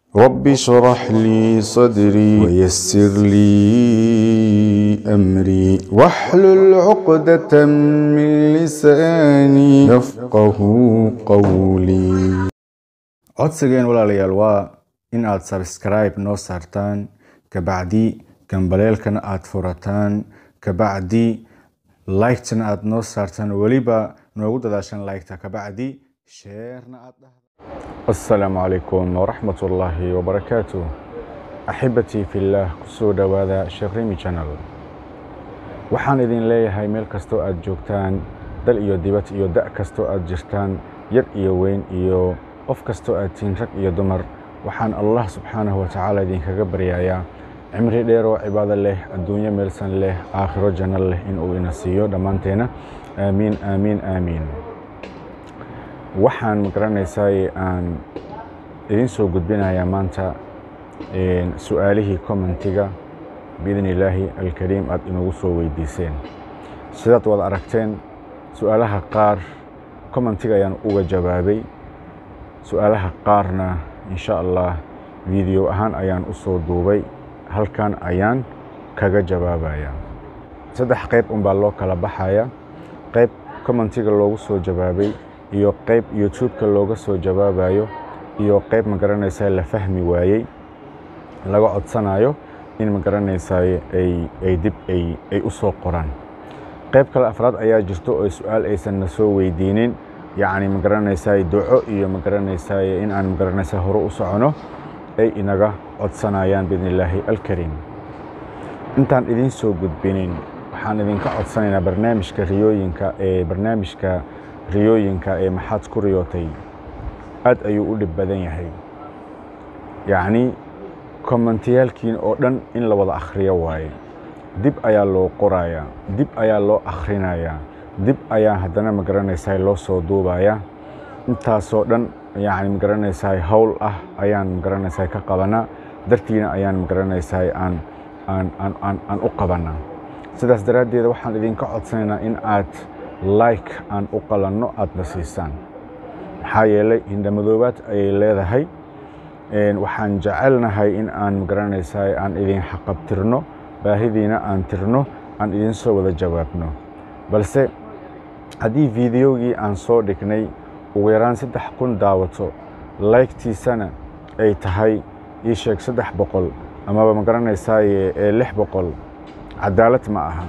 رب اشرح لي صدري ويسر لي أمري واحلل عقدة من لساني يفقه قولي codsigeen walaalayaal waa in aad sabskribe noo saartaan kabacdi gambaleelkana aad furataan kabacdi liketana aad noo saartaan weliba noogu dadaashan liketa kabacdi sheerna aad dhahda asalaamu calaykum waraxmat ullaahi wabarakaatu axibatii fillaah kusoo dhowaada sheekh rimi channel waxaan idin leeyahay meel kastoo aad joogtaan dal iyo dibad iyo da' kastoo aad jirtaan yar iyo weyn iyo qof kastoo aad tihiin rag iyo dumar waxaan allah subxaanahu watacaala idinkaga baryayaa cimri dheer oo cibaado leh adduunyo meelsan leh aakhiro janno leh inuu ina siiyo dhammaanteena aamiin aamiin aamiin waxaan magaranaysaa aan idin soo gudbinayaa maanta su-aalihii commentiga biidn illaahi alkariim aad inagu soo weydiiseen sidaad wada aragteen su-aalaha qaar commentiga ayaan uga jawaabay su-aalaha qaarna insha allah video ahaan ayaan u soo duubay halkan ayaan kaga jawaabaya saddex qayb unbaa loo kala baxaya qayb commentiga loogu soo jawaabay iyo qayb youtube-ka looga soo jawaabayo iyo qayb magaranaysaa la fahmi waayey laga codsanayo in magaranaysaay ay dib ay u soo qoraan qayb kale afraad ayaa jirto oo su-aal aysan na soo weydiinin yacni magaranaysaay duco iyo magaranaysaay in aan magaranaysaa hore u socono ay inaga codsanayaan biidn illaahi alkariim intaan idiin soo gudbinin waxaan idinka codsanaynaa barnaamijka riyooyinka ee barnaamijka riyooyinka ee maxaad ku riyootay aad ayuu u dhib badan yahay yacni kommentiyaalkiin oo dhan in la wada akhriyo waaye dib ayaa loo qorayaa dib ayaa loo akhrinayaa dib ayaa haddana magaranaysaa loo soo duubayaa intaasoo dhan yacni magaranaysaa howl ah ayaan magaranaysaa ka qabanaa dartiina ayaan magaranaysaa aan aan aan aan aan u qabanaa sidaas daraaddeed waxaan idinka codsanaynaa in aad like aan u qalanno aadna siisaan maxaa yeelay hindhamadoobaad ayay leedahay waxaan jecelnahay in aan magaranaysaa aan idin xaqabtirno baahidiina aan tirno aan idin soo wada jawaabno balse haddii fideogii aan soo dhignay ugu yaraan saddex kun daawato laygtiisana ay tahay ii sheeg saddex boqol amaba magaranaysaa ee lix boqol cadaalad ma aha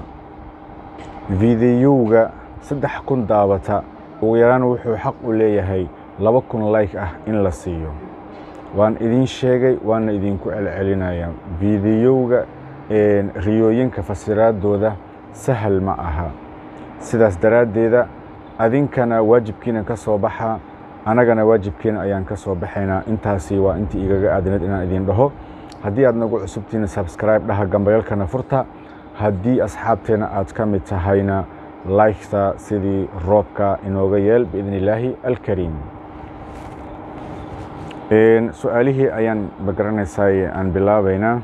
fideyoga saddex kun daawata ugu yaraan wuxuu xaq u leeyahay laba kun layk ah in la siiyo waan idin sheegay waana idinku celcelinayaa fiidiyowga riyooyinka fasiraaddooda sahal ma aha sidaas daraaddeeda adinkana waajibkiina ka soo baxa annagana waajibkiina ayaan ka soo baxaynaa intaasi waa intii igaga aadinad inaan idin dhaho haddii aad nagu cusubtiina sabskribe dhaha gambayalkana furta haddii asxaabteenna aad ka mid tahayna laykta sidii roobka inooga yeel biidn illaahi alkariim su-aalihii ayaan magaranaysaa aan bilaabaynaa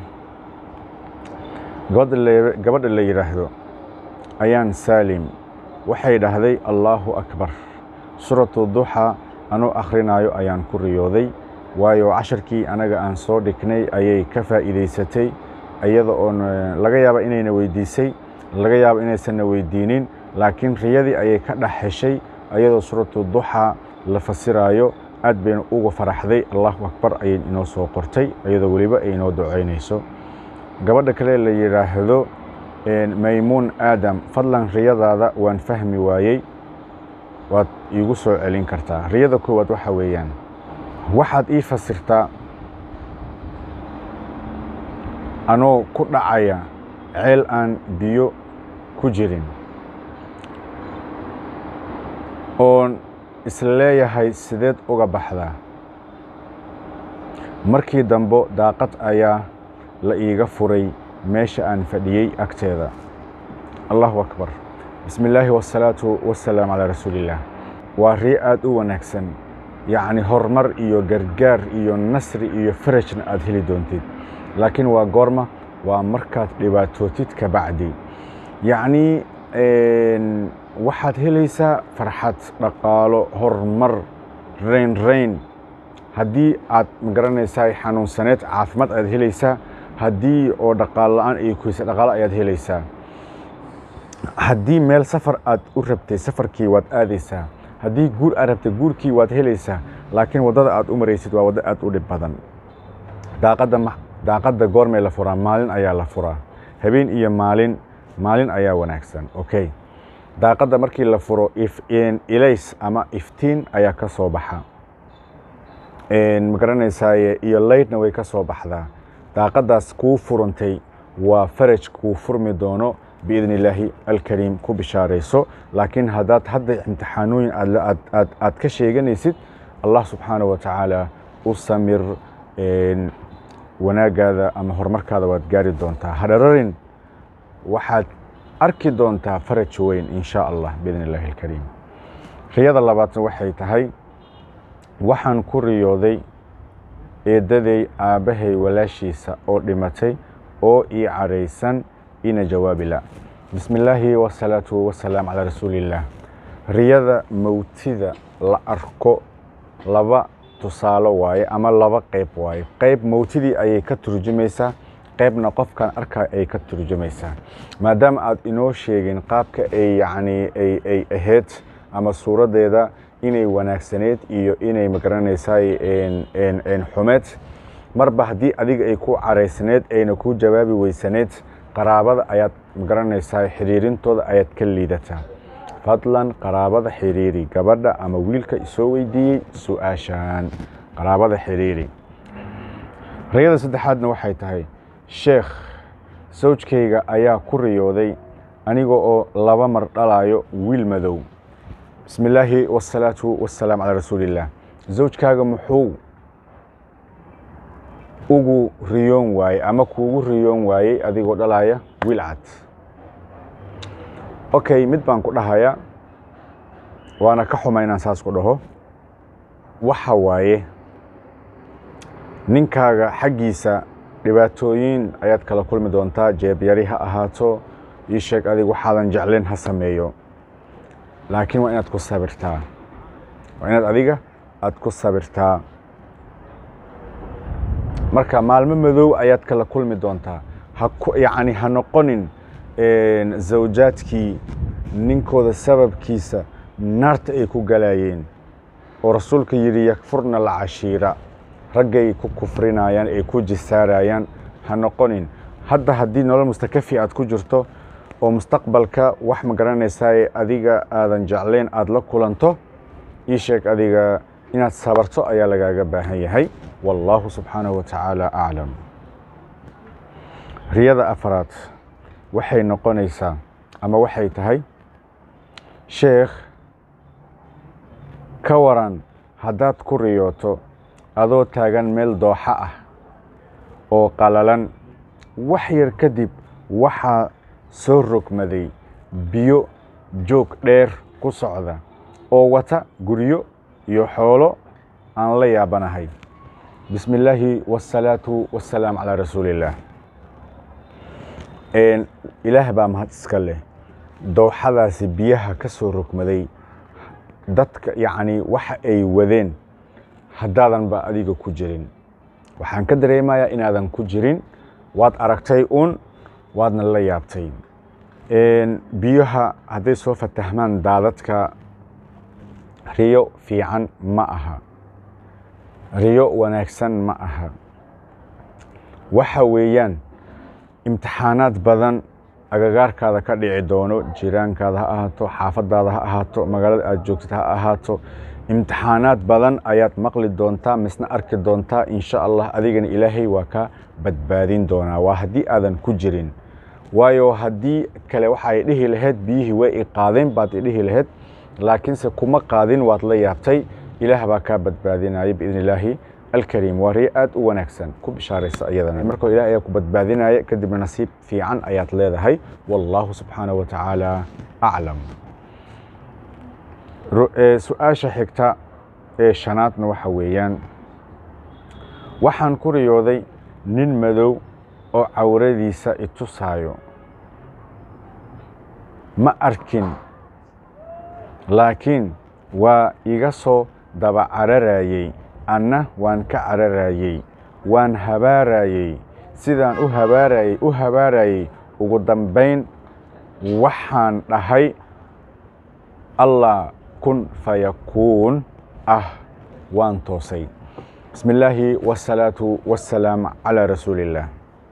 gabadha la yidhaahdo ayaan saalim waxay dhahday allaahu akbar suuratu duxa anuu akhrinayo ayaan ku riyooday waayo casharkii anaga aan soo dhignay ayay ka faa'iidaysatay iyada oon laga yaaba inayna weydiisay laga yaaba inaysanna weydiinin laakiin riyadii ayay ka dhex heshay ayadoo suuratu duxa la fasiraayo aad bayna uga faraxday allahu akbar ayay inoo soo qortay iyadoo weliba ay inoo ducaynayso gabadha kale la yidhaahdo maymuun aadam fadlan riyadaada waan fahmi waayey waad iigu soo celin kartaa riyada koowaad waxa weeyaan waxaad ii fasirtaa anoo ku dhacaya ceel aan biyo ku jirin oon isleeyahay sideed uga baxdaa markii dambo daaqad ayaa la iiga furay meesha aan fadhiyey agteeda allahu akbar bismi illaahi wasalaatu wasalaam calaa rasuuliillaah waa riyo aad u wanaagsan yacni horumar iyo gargaar iyo nasri iyo farajna aad heli doontid laakiin waa goorma waa markaad dhibaatootid ka bacdi yacnii waxaad helaysaa farxad dhaqaalo horumar rayn rayn haddii aad magaranaysaa xanuunsaneed caafimaad ayaad helaysaa haddii oo dhaqaalo la-aan ay kuysa dhaqaalo ayaad helaysaa haddii meel safar aad u rabtay safarkii waad aadaysaa haddii guur aad rabtay guurkii waad helaysaa laakiin waddada aad u maraysid waa waddo aad u dhib badan daaqadda daaqadda goormay la furaa maalin ayaa la furaa habeen iyo maalin maalin ayaa wanaagsan okay daaqadda markii la furo ilays ama iftiin ayaa ka soo baxa magaranaysaay iyo laydhna way ka soo baxdaa daaqaddaas kuu furantay waa faraj kuu furmi doono biidn illaahi alkariim ku bishaarayso laakiin haddaad hadda imtixaanooyin aad ka sheeganaysid allah subxaana wa tacaala u samir wanaagaada ama horumarkaada waad gaari doontaa hadhararin waxaad arki doontaa faraj weyn in sha allah biidn illaahi alkariim riyada labaadna waxay tahay waxaan ku riyooday eeddaday aabbahay walaashiisa oo dhimatay oo ii caraysan ina jawaabi la bismi illaahi wasalaatu wasalaam calaa rasuuliillaah riyada mawtida la arko laba tusaalo waaye ama laba qayb waaye qayb mawtidii ayay ka turjumaysaa qaybna qofkan arkaa ay ka turjumaysaa maadaama aad inoo sheegin qaabka ay yacni ay ay ahayd ama suuraddeeda inay wanaagsaneed iyo inay magaranaysaay xumeed marba haddii adiga ay ku caraysneed ayna kuu jawaabi weysaneed qaraabada ayaad magaranaysaa xiriirintooda ayaad ka liidataa fadlan qaraabada xiriiri gabadha ama wiilka isoo weydiiyey su-aashaan qaraabada xiriiri rayada saddexaadna waxay tahay sheekh sawjkayga ayaa ku riyooday aniga oo laba mar dhalayo wiil madow bismi illaahi wasalaatu wasalaam calaa rasuuliillaah zawjkaaga muxuu ugu riyoon waayey ama kuugu riyoon waayey adigoo dhalaya wiil cad okay mid baan ku dhahayaa waana ka xuma inaan saas ku dhaho waxa waaye ninkaaga xaggiisa dhibaatooyin ayaad kala kulmi doontaa jeebyari ha ahaato ii sheeg adig waxaadan jeclayn ha sameeyo laakiin waa inaad ku sabirtaa waa inaad adiga aad ku sabirtaa marka maalmo madow ayaad kala kulmi doontaa hayacni ha noqonin zawjaadkii ninkooda sababkiisa naarta ay ku galayeen oo rasuulka yidhi yakfurna lacashiira raggay ku kufrinayaan ay ku jisaarayaan ha noqonin hadda haddii nolol mustakafi aad ku jirto oo mustaqbalka wax ma garanaysaay adiga aadan jeclayn aada la kulanto ii sheeg adiga inaad sabarto ayaa lagaaga baahan yahay wallaahu subxaanahu wa tacaala aclam riyada afaraad waxay noqonaysaa ama waxay tahay sheekh ka waran haddaad ku riyooto adoo taagan meel dooxa ah oo qalalan wax yar kadib waxaa soo rogmaday biyo joog dheer ku socda oo wata guryo iyo xoolo aan la yaabanahay bismi illaahi wasalaatu wasalaam calaa rasuuliillaah ilaah baa mahad iska leh dooxadaasi biyaha ka soo rogmaday dadka yacni waxa ay wadeen haddaadan ba adiga ku jirin waxaan ka dareemayaa inaadan ku jirin waad aragtay uun waadna la yaabtay biyaha hadday soo fatahmaan daadadka riyo fiican ma aha riyo wanaagsan ma aha waxa weeyaan imtixaanaad badan agagaarkaada ka dhici doono jiraankaada ha ahaato xaafadaada ha ahaato magaalada aad joogtid ha ahaato imtixaanaad badan ayaad maqli doontaa misna arki doontaa insha allah adigana ilaahay waa ka badbaadin doonaa waa haddii aadan ku jirin waayo haddii kale waxaay dhihi lahayd biyihii way i qaadeen baad i dhihi lahayd laakiinse kuma qaadin waad la yaabtay ilaah baa kaa badbaadinaya biidn illaahi alkariim waa riyo aad u wanaagsan ku bishaaraysa iyadana markoo ilaah ayaa ku badbaadinaya kadibna nasiib fiican ayaad leedahay wallaahu subxaanahu wa tacaala aclam su-aasha xigta ee shanaadna waxa weeyaan waxaan ku riyooday nin madow oo cawradiisa itusaayo ma arkin laakiin waa iga soo daba cararayey anna waan ka cararayey waan habaarayey sidaan u habaarayey u habaarayey ugu dambayn waxaan dhahay allah kun fayakuun ah waan toosay bismi illaahi wasalaatu wassalaam calaa rasuuliillaah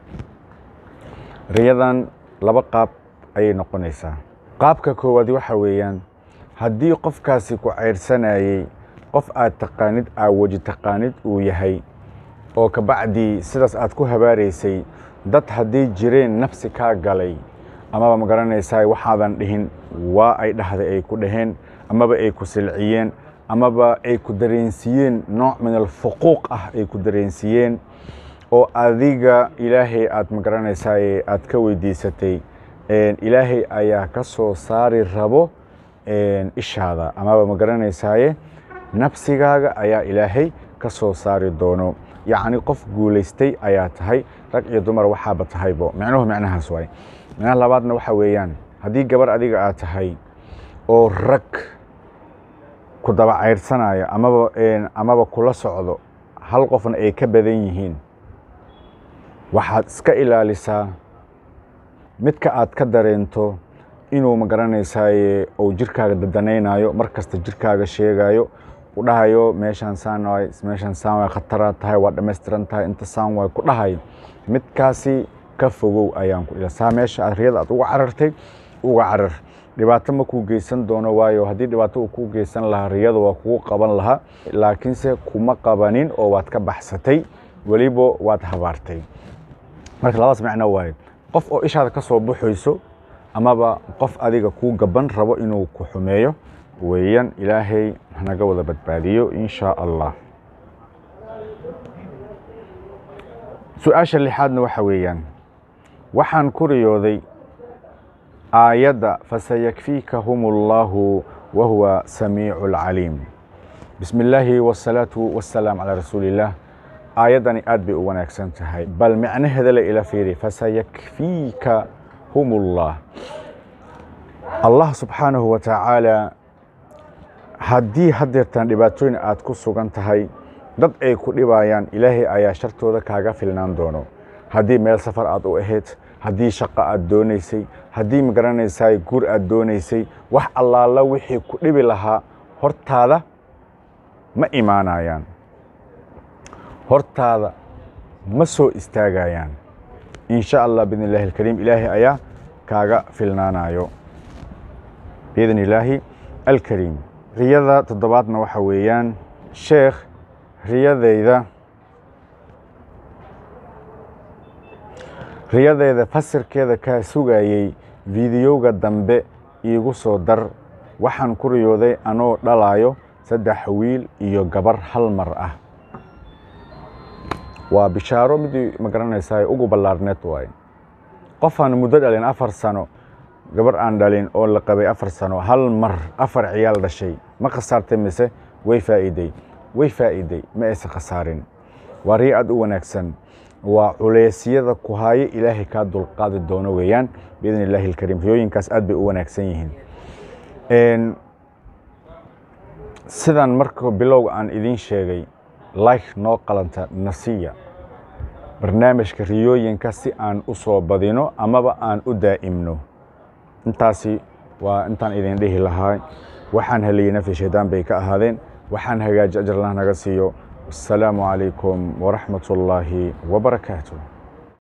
riyadan laba qaab ayay noqonaysaa qaabka koowaad waxa weeyaan haddii qofkaasi ku cayrsanayey qof aad taqaanid aawaji taqaanid uu yahay oo kabacdii sidaas aad ku habaaraysay dad haddii jireen nafsi kaa galay amaba ma garanaysaa waxaadan dhihin waa ay dhahday ay ku dhaheen amaba ay ku silciyeen amaba ay ku dareensiiyeen nooc min alfuquuq ah ay ku dareensiiyeen oo adiga ilaahay aad ma garanaysaa aad ka weydiisatay ilaahay ayaa ka soo saari rabo ishaada amaba ma garanaysaaye nafsigaaga ayaa ilaahay ka soo saari doono yacni qof guulaystay ayaa tahay rag iyo dumar waxaaba tahaybo micnuhu micnahaas waay micnaha labaadna waxa weeyaan haddii gabar adiga aad tahay oo rag ku daba cayrsanayo amaba amaba kula socdo hal qofna ay ka badan yihiin waxaad iska ilaalisaa midka aad ka dareento inuu ma garanaysaaye uu jirkaaga dadanaynayo mar kasta jirkaaga sheegayo u dhahayo meeshaan saan waay meeshaan saan waay khataraad tahay waa dhammaystiran tahay inta saan waay ku dhahayo midkaasi ka fogow ayaan ku ilasaa meesha aad riyada aad uga carartay uga carar dhibaato ma kuu geysan doono waayo haddii dhibaato uu kuu geysan lahaa riyada waa kugu qaban lahaa laakiinse kuma qabanin oo waad ka baxsatay weliba waad habaartay marka labadaas macno waaye qof oo ishaada ka soo baxayso amaba qof adiga kuu gaban rabo inuu ku xumeeyo weeyaan ilaahay hanaga wada badbaadiyo in shaa allah su-aasha lixaadna waxa weeyaan waxaan ku riyooday aayadda fasayakfiikahum allahu wa huwa samiicu alcaliim bismi illaahi wasalaatu wassalaam calaa rasuuliillaah aayaddani aad bay u wanaagsan tahay bal micnaheeda la ila fiiri fasayakfiika hum ullah allah subxaanahu wa tacaala haddii haddeertan dhibaatooyin aad ku sugan tahay dad ay ku dhibayaan ilaahay ayaa shartooda kaaga filnaan doono haddii meel safar aad u ahayd haddii shaqo aad doonaysay haddii ma garanaysaay guur aad doonaysay wax allaala wixii ku dhibi lahaa hortaada ma imaanayaan hortaada ma soo istaagayaan in sha allah biidn illahi alkariim ilaahay ayaa kaaga filnaanayo biidn illaahi alkariim riyada toddobaadna waxa weeyaan sheekh riyadayda riyadayda fasirkeeda kaa sugayey fiidiyowga dambe iigu soo dar waxaan ku riyooday anoo dhalayo saddex wiil iyo gabar hal mar ah waa bishaaro midii ma garanaysaa ugu ballaarneed waaye qofaan muddo dhalin afar sano gabar aan dhalin oo la qabay afar sano hal mar afar ciyaal dhashay ma khasaartay mise way faa'iiday way faa'iiday ma aysan khasaarin waa riyo aad u wanaagsan waa culeysyada ku haayo ilaahay kaa dulqaadi doono weeyaan biidn illaahi alkariim riyooyinkaas aad bay u wanaagsan yihiin sidan marka bilowga aan idiin sheegay like noo qalanta nasiya barnaamijka riyooyinka si aan u soo badino amaba aan u daa'imno intaasi waa intaan idin dhihi lahaa waxaan heliyey nafyi shaydaan bay ka ahaadeen waxaan hagaaji ajarlah naga siiyo asalaamu calaykum waraxmat ullaahi wabarakaatu